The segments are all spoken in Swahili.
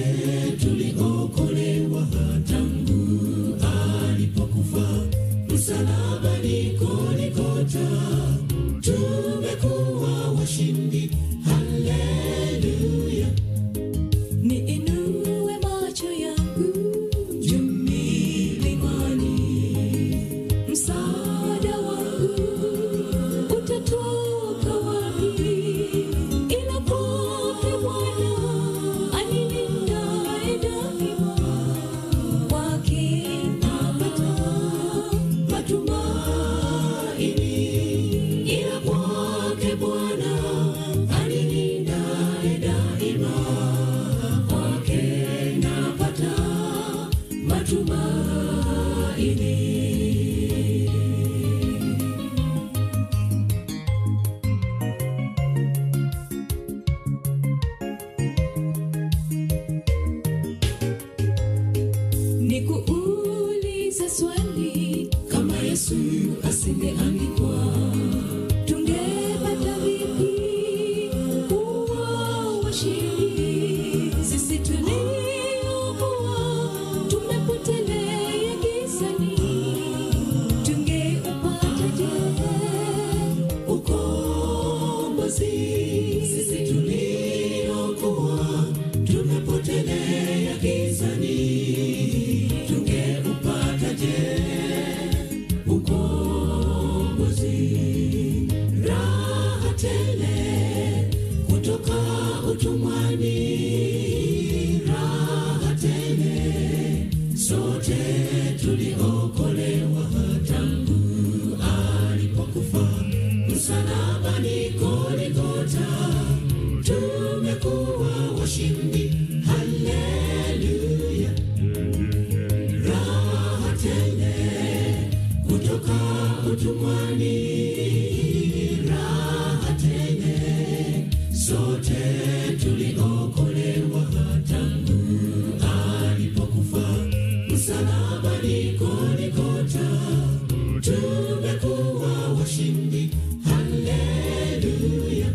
tuliokolewa tangu alipokufa msalabani Goligota, tumekuwa washindi. Haleluya! Niinue macho yangu juu milimani, msaada wangu utatoka wapi? Ila kwake Bwana anilindaye daima, kwake napata matumaini, ila kwake Bwana anilindaye daima, kwake napata matumaini. nikuulize swali, Kama Yesu asingeandikwa, tungepata vipi kuwa washindi? Sisi tuliokuwa tumepotelea gizani, tungeupataje ukombozi sisi tuliokuwa tumepotelea gizani, tungeupataje ukombozi? Raha tele kutoka utumwani, raha tele sote tuliokolewa tangu alipokufa msalabani Goligota, tumekuwa washindi. Haleluya! Raha tele kutoka utumwani, raha tele sote tuliokolewa tangu alipokufa msalabani Goligota, tumekuwa washindi. Haleluya!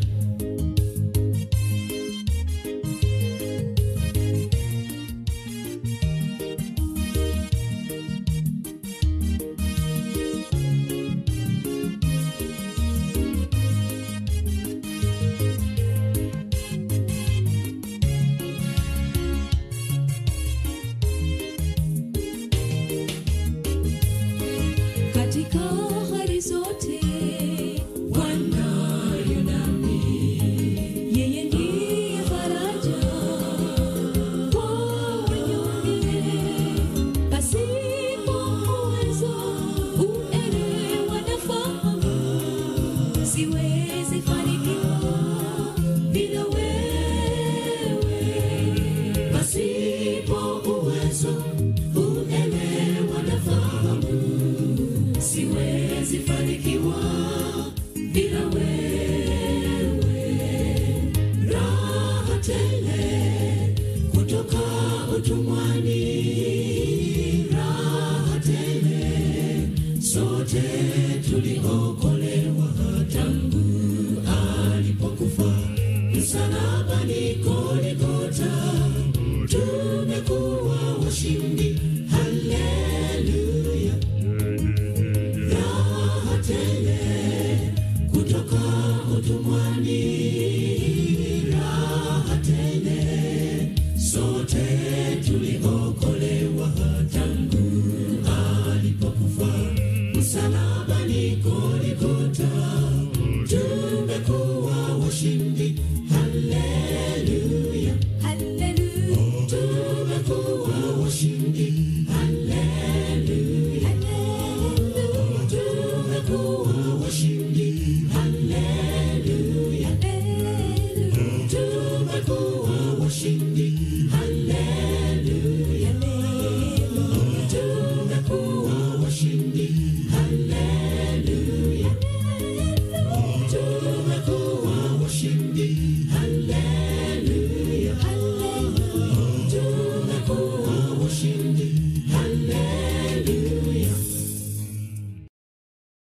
katika hali zote Bwana yu nami, yeye ndiye faraja kwa wanyonge, pasipo uwezo uelewa na fahamu, siwezi fanikiwa bila wewe. pasipo uwezo, uelewa na fahamu, siwezi fanikiwa bila wewe. Raha tele kutoka utumwani, raha tele sote tuliokolewa tangu alipokufa msalabani Goligota, tumekuwa washindi. Haleluya! Raha tele kutoka utumwani, raha tele sote tuliokolewa tangu alipokufa msalabani Goligota, tumekuwa washindi. Haleluya!